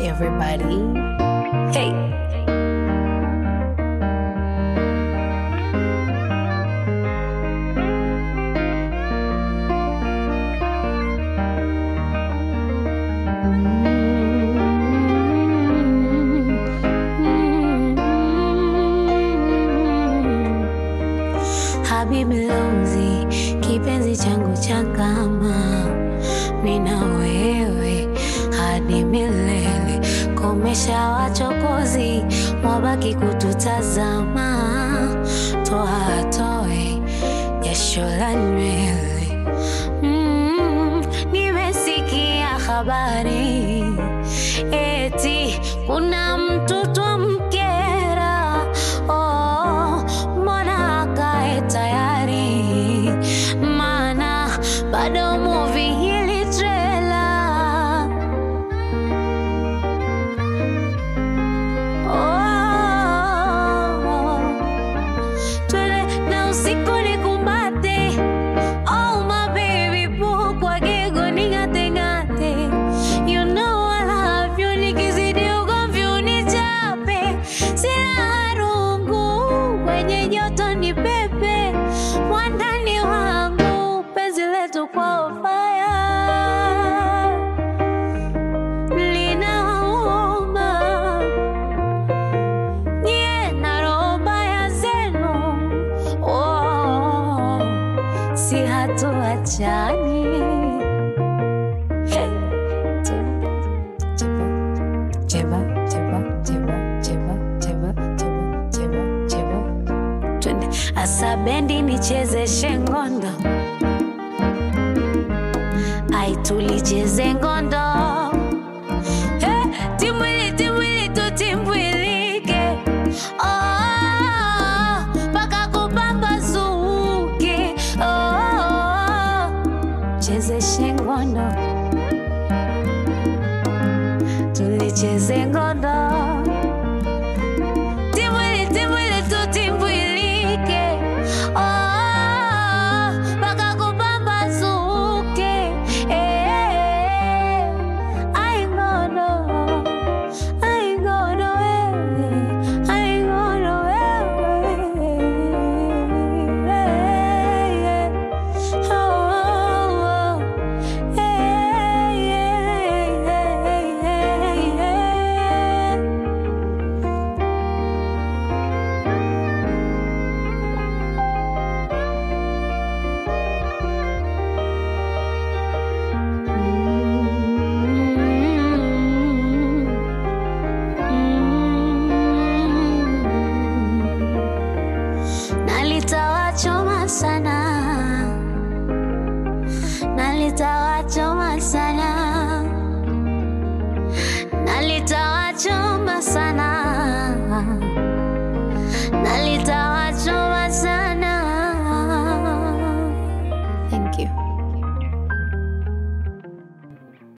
everybody. Hey. Habibi Lozi, kipenzi changu cha kama mina wewe hadi milele. Komesha wachokozi, wabaki kututazama, toa toe jasho la nywele. Mm, nimesikia habari eti kuna mtu twamkera. Oh, mbona akae tayari? Maana bado movie hili trailer Oh, twende na usiku nikumbate. Oh, my baby boo, kwa gego ning'ate ng'ate. You know I love you, nikizidi ugomvi unichape. Sina rungu, kwenye joto ni pepe. Wandani wangu, penzi letu kwa fire linauma nyie na roho mbaya zenu oh, si hatuachani Hey. Cheba, cheba, cheba, cheba, cheba, cheba, cheba, cheba. Twende asa bendi nichezeshe ngondo ai tulicheze ngondo Hey, timbwili timbwili tutimbwilike Oh, mpaka kupambazuke Oh, chezeshe ngondo tulicheze ngondo timbwili timbwili tutimbwilike Oh, mpaka kupambazuke Eh, ai ngondo ai ngondo wewe ai ngondo wewe Eh, oh, oh, eh, eh, eh, eh, eh. Nalitawala